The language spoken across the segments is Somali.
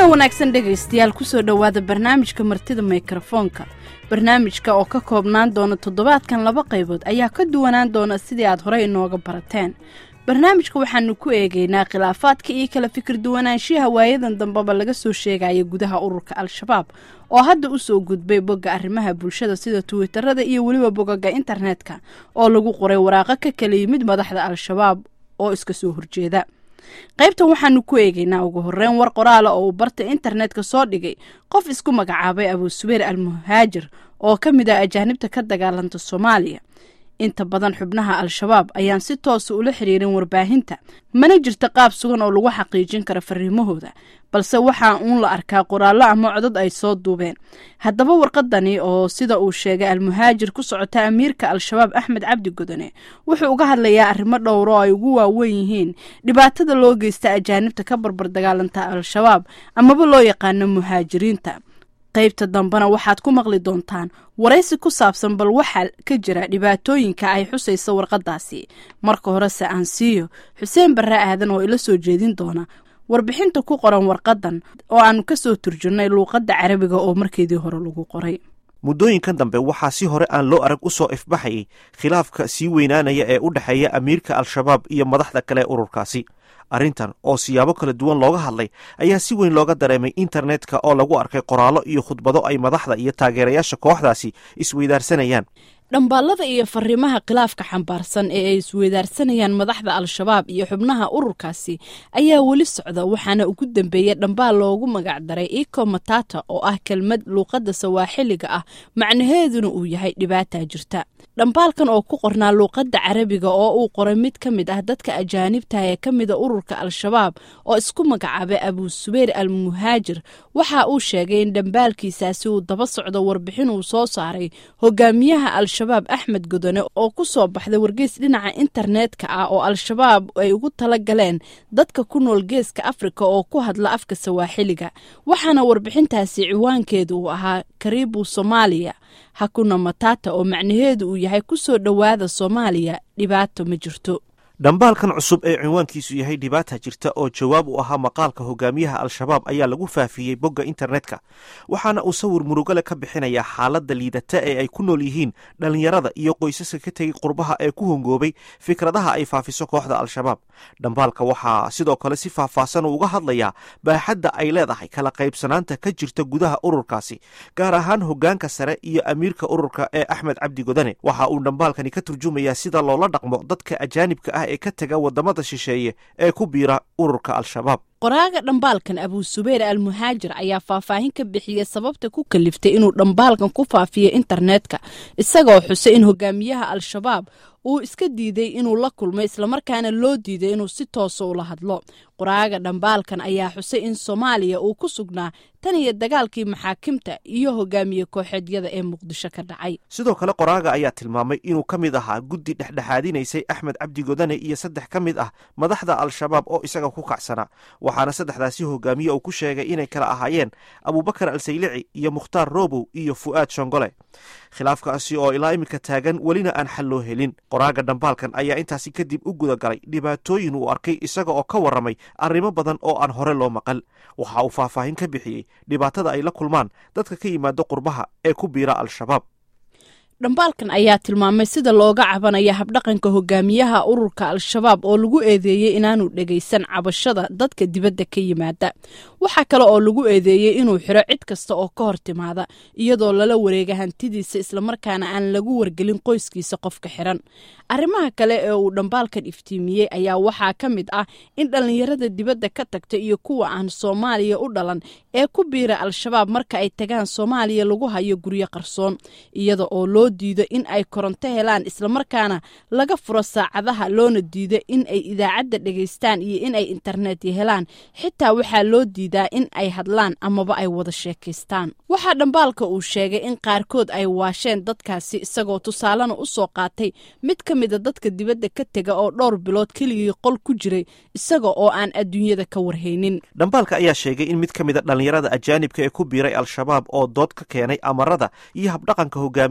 wanaagsan dhegaystayaal kusoo dhowaada barnaamijka martida mikrofoonka barnaamijka oo ka koobnaan doona toddobaadkan laba qaybood ayaa ka duwanaan doona sidii aad horey inooga barateen barnaamijka waxaanu ku eegaynaa khilaafaadka iyo kala fikir duwanaanshiyaha waayadan dambeba laga soo sheegaya gudaha ururka al-shabaab oo hadda usoo gudbay bogga arrimaha bulshada sida twitarada iyo weliba bogaga internetka oo lagu qoray waraaqo ka kala yimid madaxda al-shabaab oo iska soo horjeeda qaybtan waxaanu ku eegaynaa ugu horeyn war qoraala oo uu barta internetka soo dhigay qof isku magacaabay abuusubeer al muhaajir oo ka mid ah ajaanibta ka dagaalanta soomaaliya inta badan xubnaha al-shabaab ayaan si toosa ula xiriirin warbaahinta mana jirta qaab sugan oo lagu xaqiijin kara fariimahooda balse waxaa uun la arkaa qoraallo ama codad ay soo duubeen haddaba warqadani oo sida uu sheegay al-muhaajir ku socota amiirka al-shabaab axmed cabdi godone wuxuu uga hadlayaa arrimo dhowr oo ay ugu waaweyn yihiin dhibaatada loo geysta ajaanibta ka barbar dagaalanta al-shabaab amaba loo yaqaano muhaajiriinta qaybta dambena waxaad ku maqli doontaan waraysi ku saabsan bal waxaa ka jira dhibaatooyinka ay xusaysa warqadaasi marka horese aan siiyo xuseen barre aadan oo ila soo jeedin doona warbixinta ku qoran warqadan oo aanu ka soo turjunnay luuqadda carabiga oo markeedii hore lagu qoray muddooyinkan dambe waxaa si hore aan loo arag u soo ifbaxayay khilaafka sii weynaanaya ee u dhexeeya amiirka al-shabaab iyo madaxda kale ee ururkaasi arrintan oo siyaabo kala duwan looga hadlay ayaa si weyn looga dareemay internetka oo lagu arkay qoraallo iyo khudbado ay madaxda iyo taageerayaasha kooxdaasi isweydaarsanayaan dhambaallada iyo fariimaha khilaafka xambaarsan ee ay isweydaarsanayaan madaxda al-shabaab iyo xubnaha ururkaasi ayaa weli socda waxaana ugu dambeeya dhambaal loogu magacdaray iko matata oo ah kelmad luuqadda sawaaxiliga ah macnaheeduna uu yahay dhibaataa jirta dhambaalkan oo ku qornaa luuqadda carabiga oo uu qoray mid ka mid ah dadka ajaanibta ee ka mida ururka al-shabaab oo isku magacaabay abuusubeer al muhaajir waxa uu sheegay in dhambaalkiisaasi uu daba socdo warbixin uu soo saaray hogaamiyaha al-shabaab axmed godone oo ku soo baxday wargeys dhinaca internetka ah oo al-shabaab ay ugu tala galeen dadka ku nool geeska afrika oo ku hadla afka sawaaxiliga waxaana warbixintaasi ciwaankeedu uu ahaa karibu soomaaliya hakuna matata oo macnaheedu uu yahay ku soo dhowaada soomaaliya dhibaato ma jirto dhambaalkan cusub ee cinwaankiisu yahay dhibaata jirta oo jawaab u ahaa maqaalka hogaamiyaha al-shabaab ayaa lagu faafiyey bogga internetka waxaana uu sawir murugale ka bixinayaa xaaladda liidata ee ay ku nool yihiin dhallinyarada iyo qoysaska ka tegay qurbaha ee ku hongoobay fikradaha ay faafiso kooxda al-shabaab dhambaalka waxaa sidoo kale si faahfaahsan uga hadlayaa baaxadda ay leedahay kala qaybsanaanta ka jirta gudaha ururkaasi gaar ahaan hogaanka sare iyo amiirka ururka ee axmed cabdi godane waxa uu dhambaalkani ka turjumayaa sida loola dhaqmo dadka ajaanibka ah ee ka tega wadamada shisheeye ee ku biira ururka al-shabaab qoraaga dhambaalkan abuusubeer al muhaajir ayaa faahfaahin ka bixiyey sababta ku kaliftay inuu dhambaalkan ku faafiyo internetka isagoo xusay in hogaamiyaha al-shabaab uu iska diiday inuu la kulmo islamarkaana loo diiday inuu si toosa ula hadlo qoraaga dhambaalkan ayaa xusay in soomaaliya uu ku sugnaa tan iyo dagaalkii maxaakimta iyo hogaamiye kooxeedyada ee muqdisho ka dhacay sidoo kale qoraaga ayaa tilmaamay inuu ka mid ahaa guddi dhexdhexaadinaysay axmed cabdi godane iyo saddex ka mid ah madaxda al-shabaab oo isaga ku kacsanaa waxaana saddexdaasi hogaamiye uu ku sheegay inay kala ahaayeen abuubakar al-saylici iyo mukhtaar robow iyo fu'aad shongole khilaafkaasi oo ilaa iminka taagan welina aan xal loo helin qoraaga dhambaalkan ayaa intaasi kadib u guda galay dhibaatooyin uu arkay isaga oo ka warramay arrimo badan oo aan hore loo maqal waxa uu faahfaahin ka bixiyey dhibaatada ay la kulmaan dadka ka yimaado qurbaha ee ku biira al-shabaab dhambaalkan ayaa tilmaamay sida looga cabanaya habdhaqanka hogaamiyaha ururka al-shabaab oo lagu eedeeyey inaanu dhegaysan cabashada dadka dibadda ka yimaada waxaa kale oo lagu eedeeyey inuu xiro cid kasta oo ka hor timaada iyadoo lala wareega hantidiisa islamarkaana aan lagu wargelin qoyskiisa qofka xiran arrimaha kale ee uu dhambaalkan iftiimiyey ayaa waxaa ka mid ah in dhallinyarada dibadda ka tagta iyo kuwa aan soomaaliya u dhalan ee ku biira al-shabaab marka ay tagaan soomaaliya lagu hayo guryo qarsoon iyada oo loo diido in ay koronto helaan islamarkaana laga furo saacadaha loona diido in ay idaacadda dhegaystaan iyo in ay internet helaan xitaa waxaa loo diidaa in ay hadlaan amaba ay wada sheekaystaan waxaa dhambaalka uu sheegay in qaarkood ay waasheen dadkaasi isagoo tusaalena u soo qaatay mid ka mida dadka dibadda ka tega oo dhowr bilood keligii qol ku jiray isaga oo aan adduunyada ka warhaynin dhambaalka ayaa sheegay in mid ka mida dhallinyarada ajaanibka ee ku biiray al-shabaab oo dood ka keenay amarada iyo habdhaqanka hogaamiyaha urur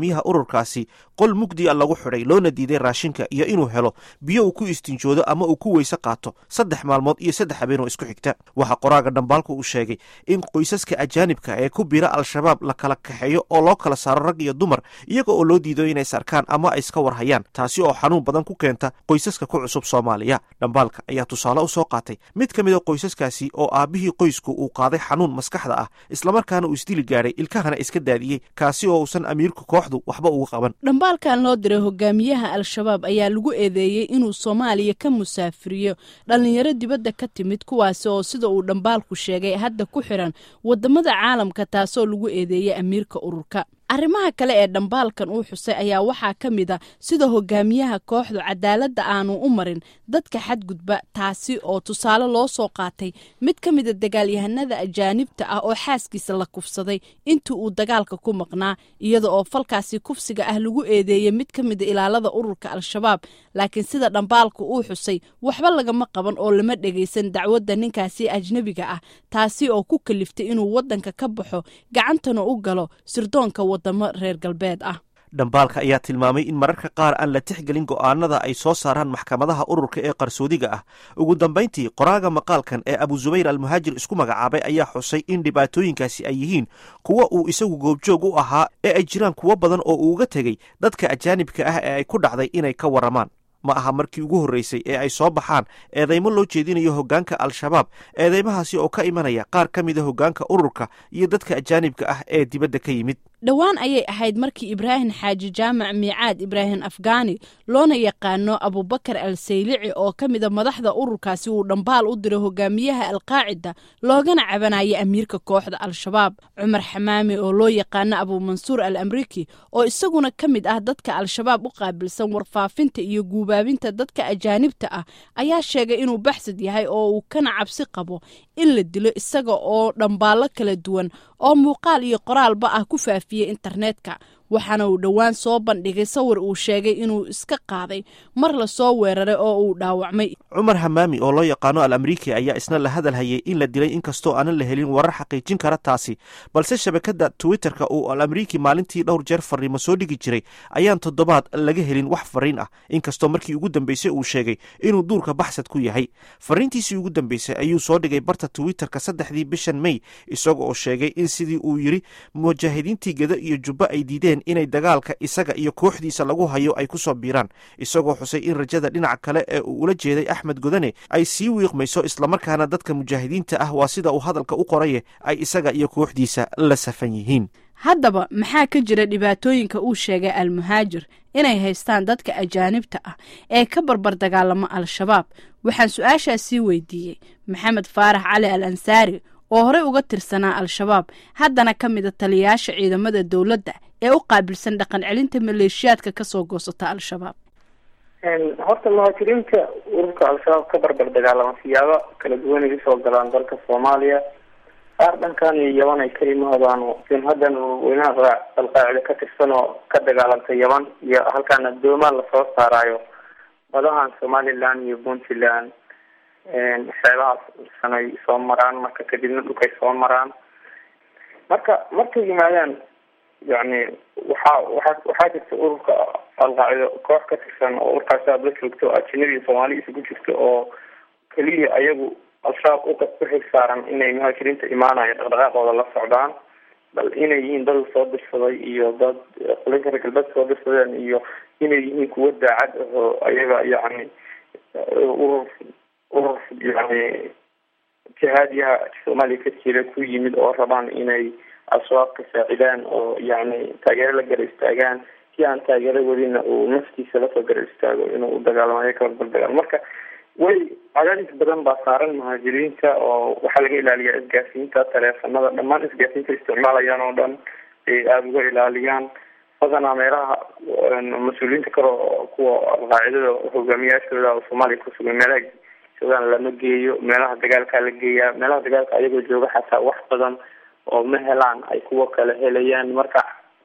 ururkaasi qol mugdi a lagu xidhay loona diiday raashinka iyo inuu helo biyo uu ku istinjoodo ama uu ku weyse qaato saddex maalmood iyo saddex habeenoo isku xigta waxaa qoraaga dhambaalku uu sheegay in qoysaska ajaanibka ee ku bira al-shabaab la kala kaxeeyo oo loo kala saaro rag iyo dumar iyaga oo loo diido inay sarkaan ama ay iska warhayaan taasi oo xanuun badan ku keenta qoysaska ku cusub soomaaliya dhambaalka ayaa tusaale u soo qaatay mid ka mid a qoysaskaasi oo aabbihii qoysku uu qaaday xanuun maskaxda ah islamarkaana uu isdili gaadhay ilkahana iska daadiyey kaasi oo uusan amiirka kooxdu waxba uga qaban dhambaalkan loo diray hogaamiyaha al-shabaab ayaa lagu eedeeyey inuu soomaaliya ka musaafiriyo dhallinyaro dibadda ka timid kuwaasi oo sida uu dhambaalku sheegay hadda ku xiran wadamada caalamka taasoo lagu eedeeyey amiirka ururka arrimaha kale ee dhambaalkan uu xusay ayaa waxaa ka mid a sida hogaamiyaha kooxdu cadaaladda aanu u marin dadka xadgudba taasi oo tusaale loo soo qaatay mid ka mida dagaalyahanada ajaanibta ah oo xaaskiisa la kufsaday intii uu dagaalka ku maqnaa iyada oo falkaasi kufsiga ah lagu eedeeyey mid ka mida ilaalada ururka al-shabaab laakiin sida dhambaalka uu xusay waxba lagama qaban oo lama dhegaysan dacwadda ninkaasi ajnebiga ah taasi oo ku kaliftay inuu waddanka ka baxo gacantana u galo sirdoonka wadamo reer galbeed ah dhambaalka ayaa tilmaamay in mararka qaar aan la tixgelin go'aanada ay soo saaraan maxkamadaha ururka ee qarsoodiga ah ugu dambayntii qoraaga maqaalkan ee abu zubayr almuhaajir isku magacaabay ayaa xusay in dhibaatooyinkaasi ay yihiin kuwa uu isagu goobjoog u ahaa ee ay jiraan kuwo badan oo uu uga tegey dadka ajaanibka ah ee ay ku dhacday inay ka warramaan ma aha markii ugu horreysay ee ay soo baxaan eedeymo loo jeedinayo hoggaanka al-shabaab eedeymahaasi oo ka imanaya qaar ka mida hoggaanka ururka iyo dadka ajaanibka ah ee dibadda ka yimid dhowaan ayay ahayd markii ibraahim xaaji jaamac miicaad ibraahim afgaani loona yaqaano abubakar al saylici oo ka mida madaxda ururkaasi uu dhambaal u diray hogaamiyaha alqaacida loogana cabanayay amiirka kooxda al-shabaab cumar xamaami oo loo yaqaano abuumansuur al amriki oo isaguna ka mid ah dadka al-shabaab u qaabilsan warfaafinta iyo guubaabinta dadka ajaanibta ah ayaa sheegay inuu baxsad yahay oo uu kana cabsi qabo in la dilo isaga oo dhambaallo kala duwan oo muuqaal iyo qoraalba ah ku faafiyey internetka waxaana uu dhowaan soo bandhigay sawir uu sheegay inuu iska qaaday mar lasoo weeraray oo uu dhaawacmay cumar hamaami oo loo yaqaano al amriiki ayaa isna la hadal hayay in la dilay inkastoo aanan la helin warar xaqiijin kara taasi balse shabakadda twitterka uu al amriiki maalintii dhowr jeer fariimo soo dhigi jiray ayaan toddobaad laga helin wax fariin ah inkastoo markii ugu dambeysay uu sheegay inuu duurka baxsad ku yahay fariintiisii ugu dambeysay ayuu soo dhigay barta twitterka saddexdii bishan may isaga oo sheegay in sidii uu yidhi mujaahidiintii geda iyo jubbo ay diideen inay dagaalka isaga iyo kooxdiisa lagu hayo ay ku soo biiraan isagoo xusay in rajada dhinaca kale ee uu ula jeeday axmed godane ay sii wiiqmayso islamarkaana dadka mujaahidiinta ah waa sida uu hadalka u qoraye ay isaga iyo kooxdiisa la safan yihiin haddaba maxaa ka jira dhibaatooyinka uu sheegay almuhaajir inay haystaan dadka ajaanibta ah ee ka barbar dagaalamo al-shabaab waxaan su-aashaas sii weydiiyey maxamed faarax cali al ansaari oo horey uga tirsanaa al-shabaab haddana ka mida taliyayaasha ciidamada dowladda ee u qaabilsan dhaqan celinta maleeshiyaadka kasoo goosata al-shabaab horta muhaajiriinta ururka al-shabaab ka barbar dagaalama siyaabo kala duwan ay usoo galaan dalka soomaaliya qaar dhankan iyo yaban ay ka yimaadaan jimhadan weynaha alqaacida ka tirsan oo ka dagaalanta yaban iyo halkaan adoomaa lasoo saaraayo badahan somaliland iyo puntland xeebahaas sanay soo maraan marka kadibna dhulkay soo maraan marka markay yimaadaan yani waxaa waaa waxaa jirta ururka alqaacido koox ka tirsan oo ururkaas aad la joogto ajanabi soomaali isugu jirto oo keliya ayagu al-shabaab u xig saaran inay muhaajiriinta imaanayo dhaqdhaqaaqooda la socdaan bal inay yihiin dad soo dirsaday iyo dad qolinka reer galbeed soo dirsadeen iyo inay yihiin kuwo daacad ahoo ayaga yani urur urur yani jihaadiyaha soomaaliya ka jira ku yimid oo rabaan inay al-shabaab ka saacidaan oo yani taageero la gara istaagaan si aan taageero wadina uu naftiisa lasoo gara istaago inuu u dagaalamayo kabarbardagaal marka way cadaadis badan baa saaran muhaajiriinta oo waxaa laga ilaaliyaa isgaasiinta taleefanada dhammaan isgaasiinta isticmaalayaan oo dhan ay aada uga ilaaliyaan badanaa meelaha mas-uuliyiinta kale kuwa alqaacidada hogaamiyaashooda oo soomaaliya kusugan meelaha joogaan lama geeyo meelaha dagaalkaa la geeyaa meelaha dagaalka ayagoo jooga xataa wax badan oo ma helaan ay kuwa kale helayaan marka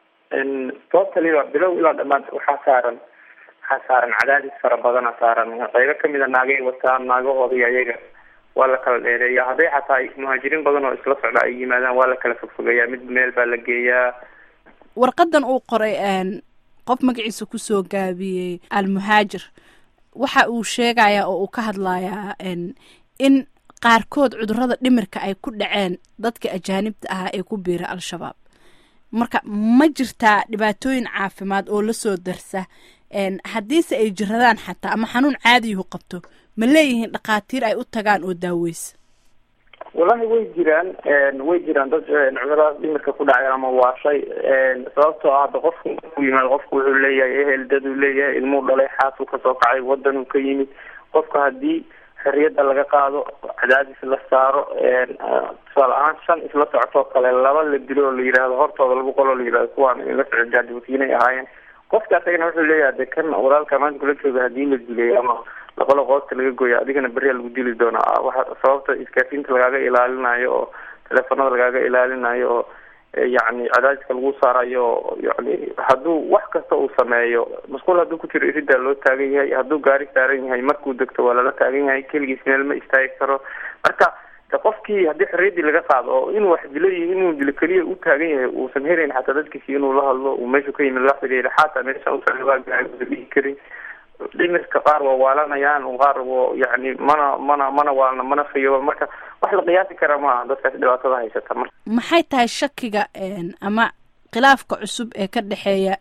tootaliba bilow ilaa dhamaad waxaa saaran waxaa saaran cadaadis fara badana saaran qaybo kamida naagay wataan naagahoodii ayaga waa la kala dheereeya hadday xataa muhaajiriin badan oo isla socda ay yimaadaan waa la kala fogfogeeyaa mid meel baa la geeyaa warqadan uu qoray qof magaciisa kusoo gaabiyey almuhaajir waxa uu sheegayaa oo uu ka hadlayaa in qaarkood cudurada dhimirka ay ku dhaceen dadka ajaanibta ahaa ee ku biira al-shabaab marka ma jirtaa dhibaatooyin caafimaad oo lasoo darsa haddiise ay jiradaan xataa ama xanuun caadiyuhu qabto ma leeyihiin dhakhaatiir ay u tagaan oo daaweysa wallahi way jiraan way jiraan dad cudurada dhimirka ku dhacay ama waashay sababtoo ah hadda qofku markuu yimaado qofku wuxuu leeyahay ehel dad uu leeyahay ilmuu dhalay xaasuu kasoo kacay wadanuu ka yimid qofka haddii xorriyadda laga qaado cadaadis la saaro tusaale ahaan shan isla socotoo kale laba la dilo oo la yidhaahdo hortooda lagu qoloo la yidhahdo kuwaan inla socon jaandiwatiinay ahaayeen qofka asagana wuxuu leeyahay de kan walaalka maanta kula jooga hadii la dilay ama laqolo qoobta laga gooya adigana beriyaa lagu dili doonaa waxa sababta iskaasiinta lagaaga ilaalinayo oo teleefanada lagaaga ilaalinayo oo yacni cadaadiska lagu saarayo yani hadduu wax kasta uu sameeyo masquul hadduu ku jiro iridaa loo taagan yahay hadduu gaari saaran yahay markuu degto waa lala taagan yahay keligiis meel ma istaagi karo marka de qofkii haddii xorriyaddii laga qaado oo inuu wax dilo iyo inuu dilo keliya u taagan yahay uusan helayn xataa dadkiisi inuu la hadlo uu meeshu ka yimid la xiriira xataa meesha usaaaausa dhihi karin dhimirka qaar waa waalanayaan qaar wa yani mana mana mana waalna mana fayoba marka wax la qiyaasi kara maaha dadkaas dhibaatada haysata marka maxay tahay shakiga ama khilaafka cusub ee ka dhexeeya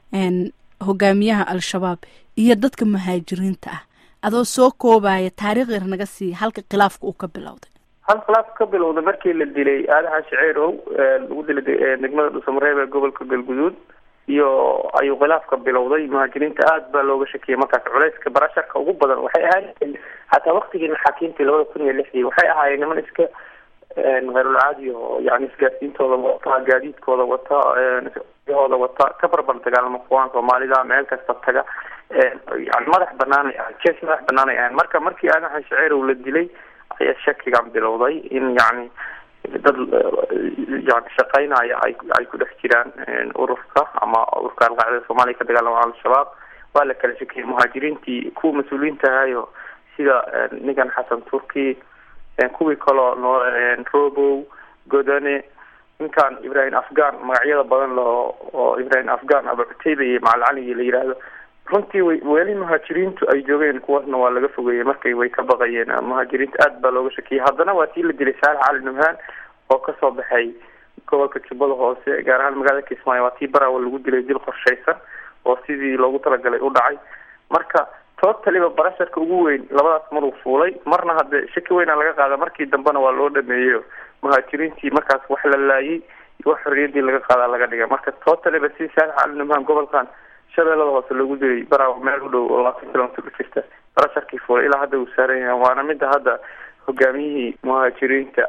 hogaamiyaha al-shabaab iyo dadka muhaajiriinta ah adoo soo koobaya taariikh yar naga siiya halka khilaafka uu ka bilowday hal khilaaf ka bilowda markii la dilay aadaha shaceerow lagu dilay degmada dhuusamareeb ee gobolka galguduud iyo ayuu khilaafka bilowday muhaajiriinta aada baa looga shakiyay markaas culayska barasharka ugu badan waxay ahaayeen xataa waktigii maxaakiimtii labada kun iyo lixdii waxay ahaayeen niman iska kheyrulcaadi oo yani isgaarsiintooda wata gaadiidkooda wata hooda wata ka barbar dagaalama kuwaan soomaalida meel kasta taga yani madax banaanay ahay jees madax banaanay ahayn marka markii aadaha shaceerow la dilay ayaa shakigan bilowday in yani dad yani shaqeynaya ay ay ku dhex jiraan ururka ama ururka alqaacida soomaaliya ka dagaalama al-shabaab waa la kala shakiyay muhaajiriintii kuwa mas-uuliyiinta ahayo sida ninkan xasan turki kuwii kaloo noo robow godane ninkan ibrahim afghan magacyada badan loo oo ibrahim afghan aba cuteyba iyo macalcali la yidhaahdo runtii way weli muhaajiriintu ay joogeen kuwaasna waa laga fogeeyey markay way ka baqayeen muhaajiriinta aad baa looga shakiyay haddana waa tii la dilay saalax cali nubhaan oo kasoo baxay gobolka jubbada hoose gaar ahaan magaalada kismaayo waa tii baraawa lagu dilay dil qorshaysan oo sidii loogu talagalay u dhacay marka tootaliba barasharka ugu weyn labadaas maruu fuulay marna hadde shaki weyna laga qaada markii dambena waa loo dhameeyo muhaajiriintii markaas wax la laayay iyo wax xorriyaddii laga qaadaa laga dhigay marka tootaliba si saalax cali nubhaan gobolkan shabeellada hoose lagu dilay baraawa meel u dhow oo labaatan kilomitr u jirta barasharkii fuulay ilaa hadda uu saaran yahay waana midda hadda hogaamiyihii muhaajiriinta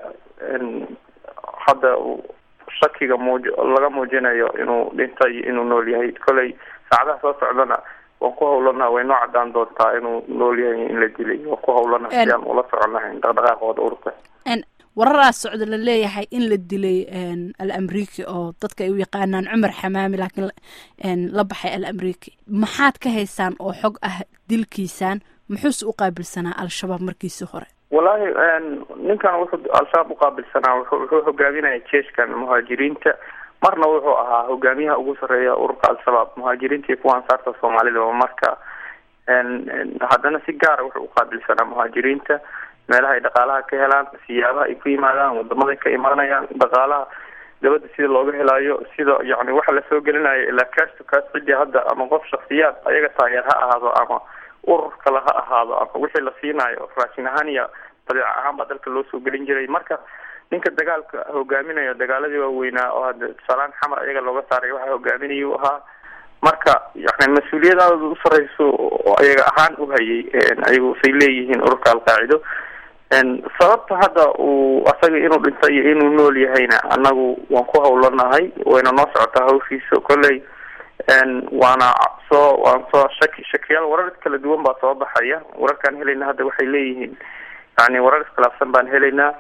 hadda shakiga muuj laga muujinayo inuu dhintay iyo inuu nool yahay koley saacadaha soo socdana waan ku hawlanaha way noo cadaan doontaa inuu nool yahay in la dilay waan ku hawlanaha si aan ula soconahayn dhaqdhaqaaqooda ururka wararaas socda la leeyahay in la dilay al amriki oo dadka ay u yaqaanaan cumar xamaami laakiin la baxay al amriki maxaad ka haysaan oo xog ah dilkiisaan muxuuse u qaabilsanaa al-shabaab markiisii hore wallahi ninkan wuxuu al-shabaab uqaabilsanaa wuxuu hogaaminaya jeeshkan muhaajiriinta marna wuxuu ahaa hogaamiyaha ugu sareeya ururka al-shabaab muhaajiriinta iyo kuwa ansaarta soomaalida marka haddana si gaara wuxuu uqaabilsanaa muhaajiriinta meelaha ay dhaqaalaha ka helaan siyaabaha ay ku yimaadaan wadamaday ka imaanayaan dhaqaalaha dabadda sida looga helayo sida yani waxa lasoo gelinayo ilaa cash to cash cidii hadda ama qof shaksiyaad ayaga taageer ha ahaado ama urur kale ha ahaado ama wixii la siinayo raashin ahaan iyo badeec ahaan baa dalka loo soo gelin jiray marka ninka dagaalka hogaaminayo dagaaladii waaweynaa oo hadda tusaalahaan xamar ayaga looga saaray waxa hogaaminaya u ahaa marka yani mas-uuliyad aada u sareyso oo ayaga ahaan u hayay ayagu say leeyihiin ururka alqaacido sababta hadda uu asaga inuu dhintay iyo inuu nool yahayna anagu waan ku hawlanahay wayna noo socotaa hawshiisa kolley waana soo waan soo shaki shakiyaal warar kala duwan baa soo baxaya wararkaan helayna hadda waxay leeyihiin yani warar iskhilaafsan baan helaynaa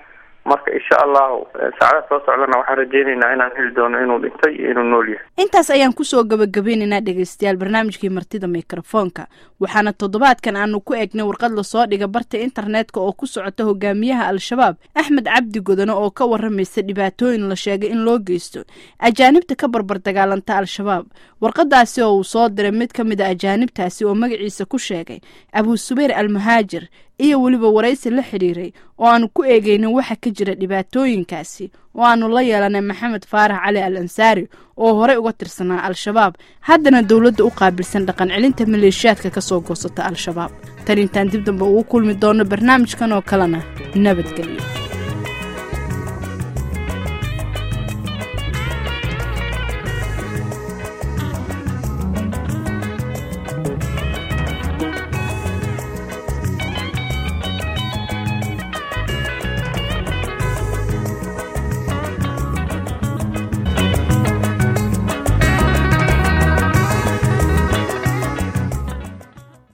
marka insha allahu saacada soo socdana waxaan rajeyneynaa inaan heli doono inuu dhintay iyo inuu nool yahay intaas ayaan kusoo gabagabeynaynaa dhegaystayaal barnaamijkii martida mikrofoonka waxaana toddobaadkan aanu ku eegnay warqad lasoo dhiga barta internetka oo ku socota hogaamiyaha al-shabaab axmed cabdi godone oo ka waramaysa dhibaatooyin la sheegay in loo geysto ajaanibta ka barbar dagaalanta al-shabaab warqadaasi oo uu soo diray mid ka mid a ajaanibtaasi oo magaciisa ku sheegay abuu subayr almuhaajir iyo weliba waraysi la xidhiiray oo aanu ku eegeynin waxa ka jira dhibaatooyinkaasi oo aanu la yeelanay maxamed faarax cali al ansaari oo horey uga tirsanaa al-shabaab haddana dowladda u qaabilsan dhaqan celinta maleeshiyaadka ka soo goosata al-shabaab tan intaan dib damba ugu kulmi doono barnaamijkan oo kalena nabadgelyo